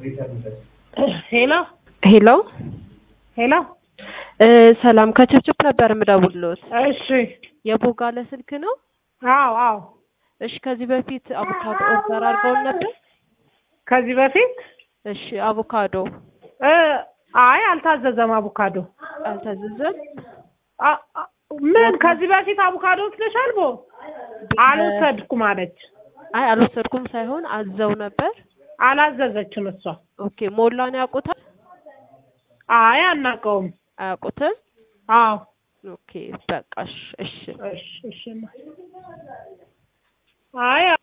ሄሎ ሄሎ ሄሎ እ ሰላም ከችብችብ ነበር የምደውልልዎት። እሺ የቦጋለ ስልክ ነው? አዎ አዎ እሺ ከዚህ በፊት አቮካዶ ኦርደር አድርገውን ነበር? ከዚህ በፊት እሺ አቮካዶ እ አይ አልታዘዘም አቮካዶ አልታዘዘም? አ- አ- ምን ከዚህ በፊት አቮካዶ ወስደሻል ቦ አልወሰድኩም አለች አይ አልወሰድኩም ሳይሆን አዘው ነበር። አላዘዘችም እሷ ኦኬ ሞላን ያውቁታል? አይ አናውቀውም አያውቁትም? አዎ ኦኬ በቃ እሺ እሺ እሺ እሺ አይ